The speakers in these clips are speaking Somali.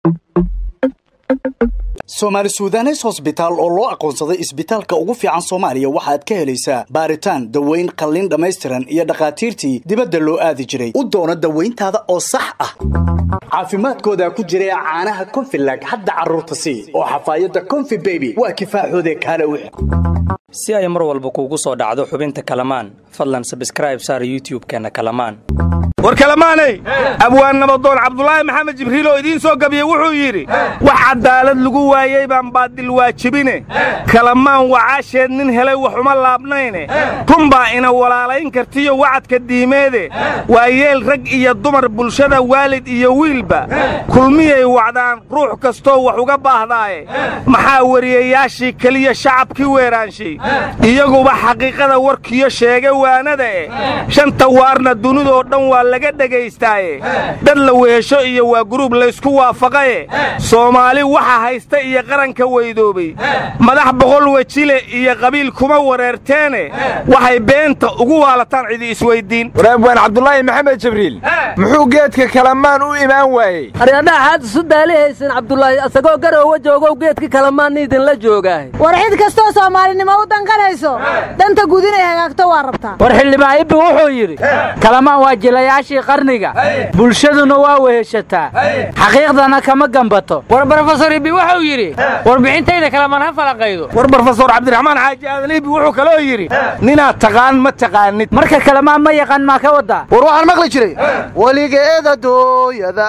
soomaali sudanes hosbitaal oo loo aqoonsaday isbitaalka ugu fiican soomaaliya waxaad ka helaysaa baaritaan daweyn qalliin dhammaystiran iyo dhakhaatiirtii dibadda loo aadi jiray u doono dawayntaada oo sax ah caafimaadkoodaa ku jira caanaha konfilag hadda carruurta sii oo xafaayadda konfi beby waa kifaaxoodee kaale wix si ay mar walba kuugu soo dhacdo xubinta kalamaan fadlan sabskraib saar youtub-keenna kalamaan war kalamaanay abwaan nabadoon cabdulaahi maxamed jibriil oo idiin soo gabiye wuxuu yidhi wax cadaalad lagu waayey baan baadil waajibine kalamaan wacaasheed nin helay wax uma laabnayne runbaa ina walaalayn kartiyo wacadka diimeede waa yeel rag iyo dumar bulshada waalid iyo wiilba kulmiyay wacdaan ruux kastoo wax uga baahdaaye maxaa wariyayaashii keliya shacabkii weeraanshay iyaguba xaqiiqada warkiyo sheege waanada eh shanta waarna dunidoo dhan waa laga dhegaystaaye dad la weesho iyo waa guruub laysku waafaqaye soomaali waxa haysta iyo qaranka weydoobay madax boqol wejile iyo qabiil kuma wareerteene waxay beenta ugu waalataan cidi isweyddiin waraabwaan cabdulaahi maxamed jibriil muxuu geedka kalamaan u imaan waayey aryadhaha xaad isu daalihaysin cabdulaahi asagoo garoowa joogow geedka kalamaanna idinla joogaahay war cid kastoo soomaalinimo u danqanayso danta guud inay hagaagto waa rabtaa war xildhibaan ibbi wuxuu yidhi kalamaan waa jilayaashii qarniga bulshaduna waa weheshataa xaqiiqdana kama gambato war brofesor ibbi wuxuu yidhi warbixintayda kalamaan ha falaqaydo war brofesor cabdiraxmaan xaaji aadan ibbi wuxuu kaloo yidhi ninaad taqaan ma taqaanid marka kalamaan ma yaqaan maa ka waddaa war waxaan maqli jiray weligeeda dooyada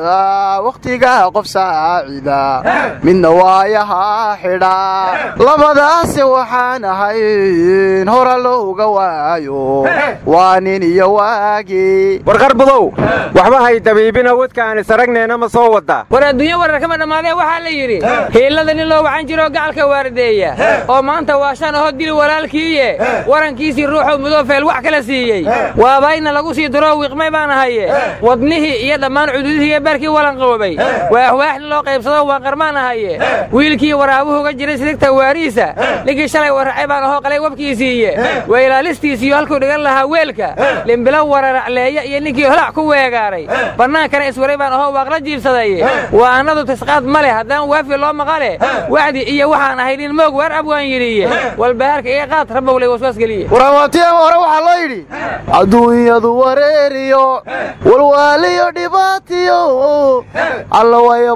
wakhtiga qof saacida midna waayaha xidha labadaase waxaan ahayn hora looga waayo waa nin iyo waagi war qarbudow waxba hay dabiibina wadka aan isaragneena ma soo waddaa war adduunyo warar kama dhammaadee waxaa la yidhi hiillada nin loo wacan jiroo gacalka waardeeya oo maanta waa shan ahoo dili walaalkiiye warankiisii ruuxuu mudofeel wax kala siiyey waabayna lagu sii duroo wiiqmay baan ahaye wadnihii iyo dhammaan cududihii iyo beerkii walanqoobay waaxwaaxni loo qaybsado waan qarmaan ahaye wiilkii waraabuhuga jiray sidigta waariisa ninkii shalay warracay baan ahoo qalay wabkiisiiye weylaalistiisiyo halkuu dhigan lahaa weelka limbilo wararacleeya iyo ninkii holac ku weegaaray bannaankana iswaray baan ahoo waaqla jiibsaday waa annadu tisqaad ma leh haddaan waafi loo maqale wacdi iyo waxaan ahay nin moog waar abwaan yidhiye walbahaarka iga qaad rabowlay waswaasgeliye waramaatiya hore waxaa loo yidhi adduunyadu wareeriyo walwaaliyo dhibaatiyo alla wayo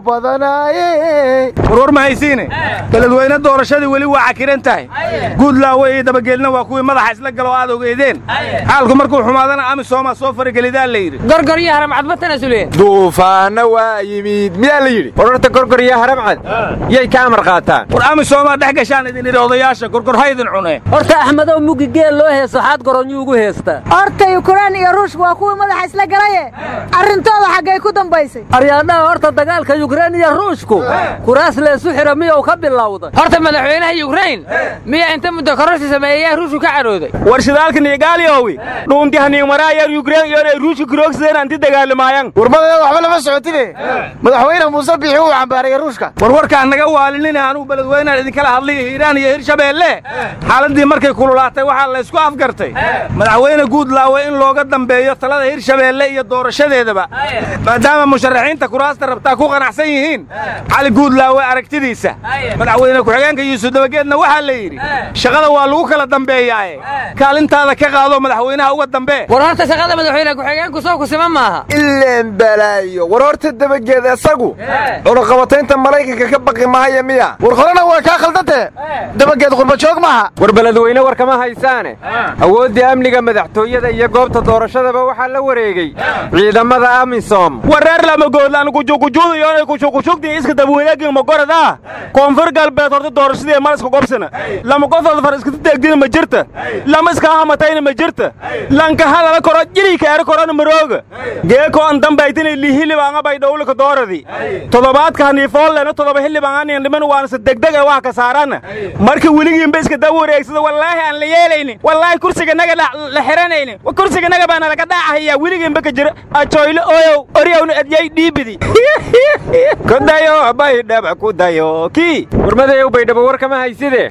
badanaaye warwar ma haysiine beledweyne doorashadii weli waa cakiran tahay guudlaawe iyo dabageelna waa kuwii madaxa isla galoo aad ogeedeen xaalku markuu xumaadana amisooma soo faragelidaa la yidhi gorgor iyo haramcad ma tanasuleen duufaanna waa yimid miyaa la yidhi war horta gorgor iyo haramcad yay ka amar qaataan war amisoomaa dhex gashaan idin idhi odayaasha gorgor ha idin cune horta axmedow mugi geel loo heeso xaad goronyuu ugu heestaa horta yukrain iyo ruushka waa kuwii madaxa isla galaye arrintooda xaggay ku dambaysay aryaadhaha horta dagaalka yukrain iyo ruushku kuraas leesu xira miyuu ka bilowday horta madaxweynaha yukrain miyaa inta muddo kororsi sameeyayaa ruushku ka cadhooday war shidaalka niigaaliowi dhuuntihaniigmaraayer yukrain iyoonay ruushka kuroogsadeen anti dagaalamaayaan warmadeeda waxba lama socotine madaxweyne muuse biixi uu cambaaraya ruushka war warkaan naga waalinina anuu beledweynaan idinkala hadlay hiiraan iyo hirshabeelle xaaladdii markay kululaatay waxaa laysku afgartay madaxweyne guudlaawe in looga dambeeyo talada hirshabeelle iyo doorashadeedaba maadaama musharaxiinta kuraasta rabtaa ku qanacsan yihiin cali guudlaawe aragtidiisa madaxweyne ku-xigeenka yuusuf dabageedna waxaa la yidhi shaqada waa lagu kala dambeeyaaye kaalintaada ka qaado madaxweynaha uga dambee war horta shaqada madaxweyne ku-xigeenku soo kusima maaha ileen balaayo war horta dabageed isagu cunaqabataynta maraykanka ka baqi mahaya miya war horena waa kaa khaldantee dabageed qurbajoog maaha war beledweyne war kama haysaane awooddii amniga madaxtooyada iyo goobta doorashadaba waxaa la wareegey ciidamada amisom wareer lamagoodlaan kujukujuudayoonay kushukushugtii iska dabweyneegin magorada koonfur galbeed horta doorashadii malaska gobsana lama qofood far iskata deegdina ma jirta lama iska hamatayna ma jirta lanka hadala koro jirika ere korona marooga geeko an dambaytina lihilibaanga bay dhowlika dooradi todobaadka haniifoolena todoba hilibaanganiyan dhiman waanase degdeg ee wax ka saarana marka weligiinba iska dab wareegsada wallaahi aan la yeelaynin wallaahi kursiga naga la xiranaynin kursiga naga baana laga dhaacahaya weligiinba ka jira ajoyle oyow oryawna adyay dhiibidi ku dayo baydhaba ku dayo kii warmadayow baydhabo war kama hayside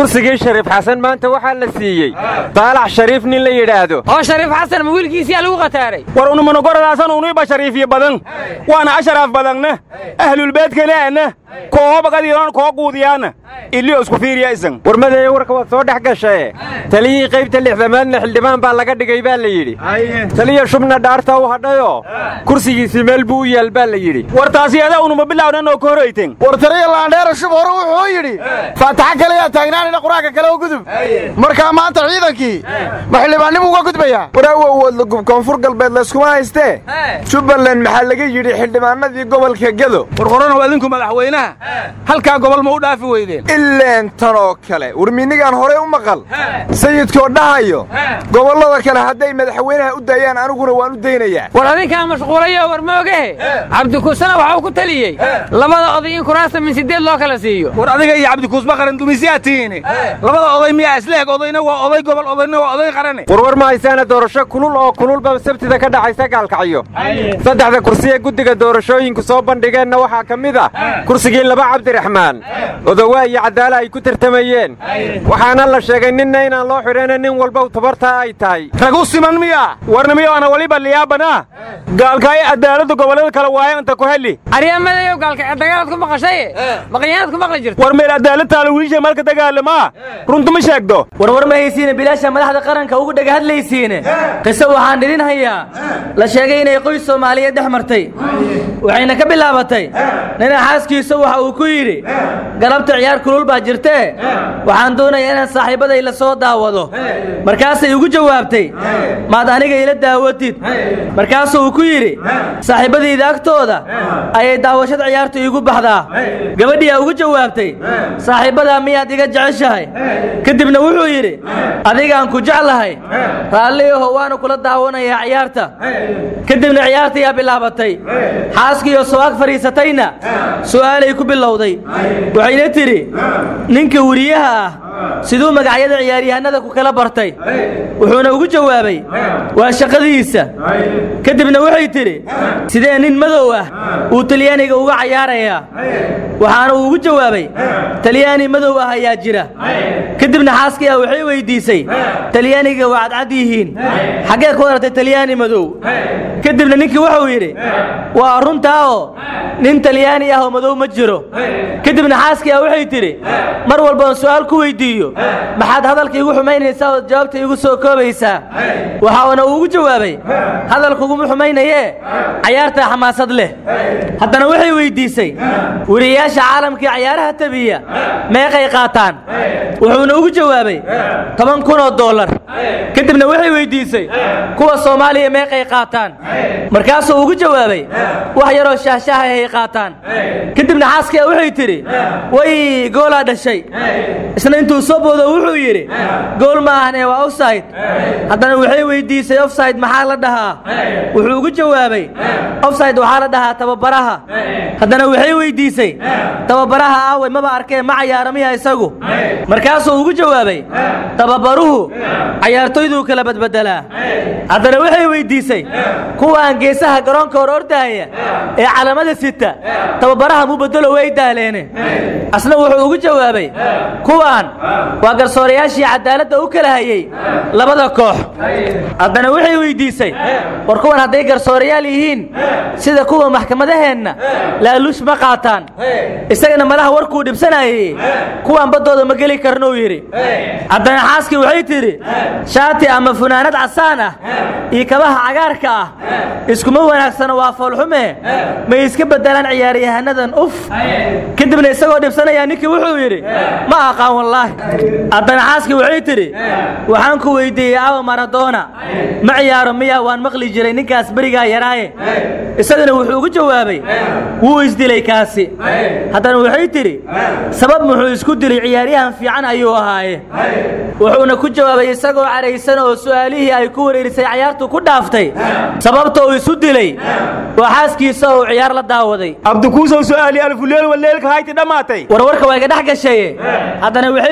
kursigii shariif xasan maanta waxaa la siiyey daalax shariif nin la yidhaahdo oo shariif xasan ma wiilkiisiyaa lagu qataaray war unumanogoradaasana uniiba shariifiye badan waana asharaaf badanna ahlulbeedkanaana koobaqadiiran koo quudiyaana ilio isku fiiriya isan warmadeeya warka waad soo dhex gashae taliyihii qaybta lixdamaadna xildhibaan baa laga dhigay baa la yidhi taliya shubna dhaarta u hadhayoo kursigiisii meel buu u yaal baa la yidhi war taasi adaa unuma bilawnan oo ka horayten war taliya laandheera shub hore wuxuu yidhi faataxa kaleyaa taagnaanina qur-aanka kale u gudub markaa maanta ciidankii ma xildhibaannimuu uga gudbayaa waraawowood lagub koonfur galbeed layskuma haystee jubbaland maxaa laga yidhi xildhibaanadii gobolka gedo war qoranow adinku madaxweynaha halkaa gobol ma u dhaafi weydeen ileen tan oo kale warmiinnigaan horey u maqal sayidkoo dhahayo gobollada kale hadday madaxweynaha u daayaan aniguna waan u daynayaa war adinkaa mashquulayo war moogahe cabdikuusana waxuu ku taliyey labada oday in kuraasta min sideed loo kala siiyo war adiga iyo cabdikuusba qaran dumisyaa tihiine labada oday miyaa isleeg odayna waa oday gobol odayna waa oday qarane warwar ma haysaana doorasho kulul oo kululba sabtida ka dhacaysa gaalkacyo saddexda kursi ee guddiga doorashooyinku soo bandhigeenna waxaa ka mid ah kursigii laba cabdiraxmaan odowaa iyo caddaala ay ku tartamayeen waxaana la sheegay ninna inaan loo xidhayna nin walba tabartaa ay tahay rag u siman miya warna miyoana waliba liyaabana gaalkaayo cadaaladda gobollada kale waayo inta ku heli aryamadeeyow gaalkacyo dagaalaad ku maqashaye maqanyaanaad ku maqli jirta war meel cadaalad taala wiilsha malka dagaalamaa runtu ma sheegdo warwar ma haysiine bilaasha madaxda qaranka ugu dhega hadlaysiine qiso waxaan idin hayaa la sheegay inay qoys soomaaliyeed dhex martay waxayna ka bilaabatay nina xaaskiisa waxa uu ku yidhi galabta ciyaar kulul baa jirtee waxaan doonayaa inaan saaxiibbaday la soo daawado markaasay ugu jawaabtay maad aniga ila daawatid markaasuu uu ku yidhi saaxiibbadayda agtooda ayay daawashada ciyaartu iigu baxdaa gabadhiyaa ugu jawaabtay saaxiibbadaa miyaad iga jeceshahay kadibna wuxuu yidhi adigaan ku jeclahay raalliyaho waanu kula daawanayaa ciyaarta kadibna ciyaartayaa bilaabatay xaaskiioo soo ag fadhiisatayna su'aalay ku bilowday waxayna tidhi ninka weriyaha ah siduu magacyada ciyaaryahanada ku kala bartay wuxuuna ugu jawaabay waa shaqadiisa kadibna waxay tidhi sidee nin madow ah uu talyaaniga uga cayaarayaa waxaana uu ugu jawaabay talyaani madow ah ayaa jira kadibna xaaskii ah waxay weyddiisay talyaaniga waa cadcad yihiin xaggee ku aragtay talyaani madow kadibna ninkii wuxuu yidhi waa runtaa oo nin talyaani ah oo madow ma jiro kadibna xaaskii ah waxay tidhi mar walbaan su'aal ku weyddiiyo maxaad hadalka igu xumaynaysaa ood jawaabta igu soo koobaysaa waxaana uu ugu jawaabay hadalkuguma xumaynayee cayaartaa xamaasad leh haddana waxay weyddiisay weriyayaasha caalamkii cayaaraha tabiya meeqay qaataan wuxuuna ugu jawaabay toban kun oo dollar kadibna waxay weyddiisay kuwa soomaaliya meeqay qaataan markaasuu ugu jawaabay wax yaroo shaahshaahay qaataan kadibna xaaskiia waxay tidhi way goolaa dhashay isna intuu soo boodo wuxuu yidhi gool ma ahane waa ofsayd haddana waxay weyddiisay ofsayd maxaa la dhahaa wuxuu ugu jawaabay ofsayd waxaa la dhahaa tababaraha haddana waxay weyddiisay tababaraha aaway maba arkee ma cayaara miya isagu markaasuu ugu jawaabay tababaruhu cayaartoyduu kala badbedelaa haddana waxay weyddiisay kuwaan geesaha garoonka hor ordaaya ee calamada sita tababaraha mu bedelo way daaleene asna wuxuu ugu jawaabay kuwaan waa garsoorayaashii cadaaladda u kala hayey labada koox haddana waxay weyddiisay war kuwan hadday garsoorayaal yihiin sida kuwa maxkamadaheenna laaluush ma qaataan isagana malaha warkuu dhibsanayey kuwaan baddooda ma geli karnuu yidhi haddana xaaskii waxay tidhi shaati ama funaanad casaan ah iyo kabaha cagaarka ah iskuma wanaagsano waa foolxume may iska beddelaan ciyaaryahannadan uf kadibna isagoo dhibsanayaa ninkii wuxuu yidhi ma aqaan wallaahi haddana xaaskii waxay tidhi waxaan ku weyddiiyey awa maradoona ma ciyaaro miyaa waan maqli jiray ninkaas berigaa yaraaye isagana wuxuu ugu jawaabay wuu isdilay kaasi haddana waxay tidhi sabab muxuu isku dilay ciyaaryahan fiican ayuu ahaaye wuxuuna ku jawaabay isagoo cadhaysan oo su'aalihii ay ku wareerisay cayaartu ku dhaaftay sababta uu isu dilay waa xaaskiisa oo ciyaar la daawaday abdikuusow su'aali alfuleel waleelka hayti dhammaatay warwarka waa iga dhex gashaye haddana waxay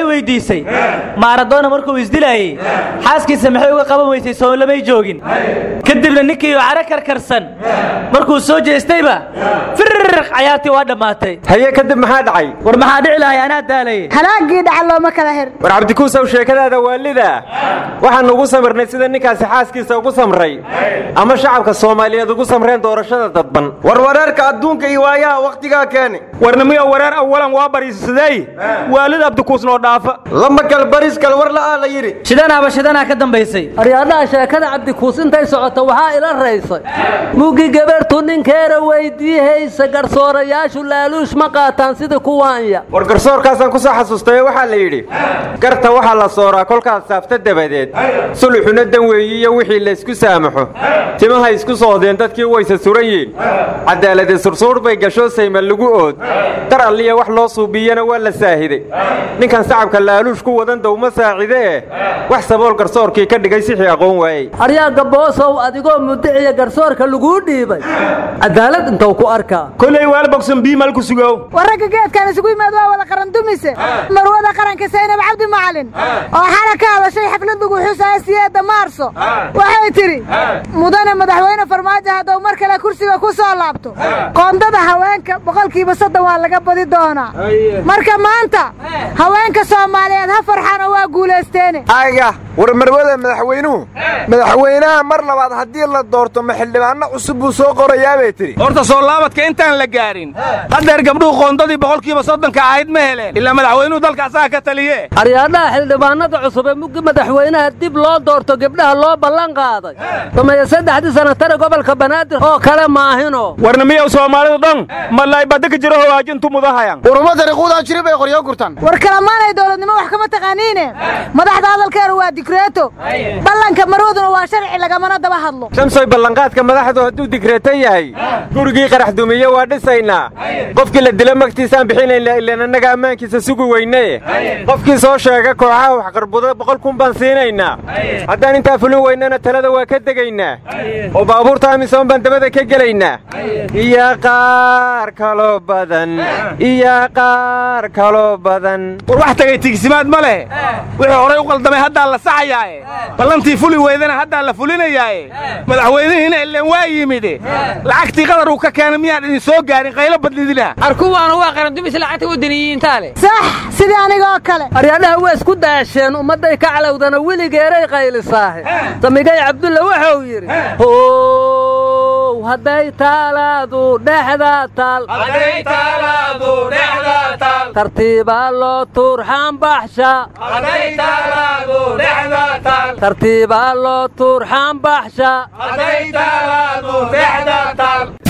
weydiisay maaradoona markuu isdilaayey xaaskiisa maxay uga qaban weysay soonlamay joogin kadibna ninkii oo caro karkarsan markuu soo jeestayba firriq cayaartii waa dhammaatay haye kadib maxaa dhacay war maxaa dhici lahay anaa daalayay halaagii dhaca looma kala hir war cabdikuusow sheekadaada waalida waxaan ugu samirnay sida ninkaasi xaaskiisa ugu samray ama shacabka soomaaliyeed ugu samreen doorashada dadban warwareerka adduunka iyo waayaha wakhtigaa keeni warnimiyo wareer awalan waa bariisaday waalid abdikuus noo dhaafa lama kal baris kal war la'aa la yidhi shidanaaba shidanaa ka dambaysay aryaadhaha sheekada cabdikuus intay socoto waxaa ila raysay mugi gabartu ninkeera weydiihaysa garsoorayaashu laaluush ma qaataan sida kuwaanya war garsoorkaasaan ku soo xasuustay waxaa la yidhi garta waxaa la sooraa kolkaas saafta dabadeed suluxuna dan weeyi iyo wixii laysku saamaxo timaha isku soodeen dadkii wayse suran yihin cadaalade sursuur bay gasho sayma lagu ood dar alliya wax loo suubiyana waa la saahiday ninkan sacabka laaluush ku wadan dowma saacide eh wax sabool garsoorkii ka dhigay sixii aqoon waayey aryaa gaboosow adigoo mudiciya garsoorka laguu dhiibay cadaalad intuu ku arkaa koley waalbogsan biimal ku sugow war ragga geedkan isugu yimaad waa wada qaran dumise marwada qaranka saynab cabdi macalin oo xala ka hadashay xaflad lagu xusaya siyeedda maarso waxay tidhi mudane madaxweyne farmaajo hadduu mar kale kursiga ku soo laabto qoondada haweenka boqolkiiba soddon waa laga badi doonaa marka maanta haweenka soomaaliyeed ha farxaan oo waa guulaysteene aga war marwada madaxweynuhu madaxweynaha mar labaad haddii la doorto ma xildhibaanno cusub buu soo qorayaa bay tidhi horta soo laabadka intaan la gaarin haddeer gabdhuhu qoondadii boqolkiiba soddonka ahayd ma heleen ilaa madaxweynuhu dalka asaga ka taliye aryaadhaha xildhibaanada cusub ee muggi madaxweynaha dib loo doorto gebdhaha loo ballan qaaday sameeye saddexdii sanatare gobolka banaadir oo kale maahino warnimiyow soomaalidu dhan malaybada ka jiro hogaajintu mudahayan uruma dariiquudaan jiri bay qoryo gurtan war kalamaanay dowladnimo wax kama taqaaniine madaxda hadalkeedu waa dikreeto ballanka marwaduna waa sharci lagamana daba hadlo shamsoy ballanqaadka madaxdu hadduu digreeto yahay gurigii qarax dumiye waa dhisaynaa qofkii la dilo magtiisaan bixinayna ilaan annaga ammaankiisa sugi weyne qofkii soo sheega kooxaha waxqarbudo boqol kun baan siinaynaa haddaan intaa fulin weynana talada waa ka degaynaa oo baabuurta amisoon baan dabada ka gelaynaa iyo qaar kaloo badan iyo qaar kaloo badan war wax tagay tigsimaad ma leh wixii horay u qaldamay haddaa la saxayaaye ballantii fuli weydana haddaa la fulinayaaye madaxweynihiina ileen waa yimide lacagtii qadar uu ka keenay miyaan idin soo gaarin qaylo badnidina arkuwaana waa qaran dumis lacagta wadaniyiintaa leh sax sidii anigoo kale aryaadhaha waa isku daasheen ummadday ka calowdana weligeeray qaylisaahe samigay cabdulla wuxuu yidhi how hadday taalaadu dhexda taal tartiibaa loo tuurxaan baxsha tartiibaa loo tuurxaan baxsha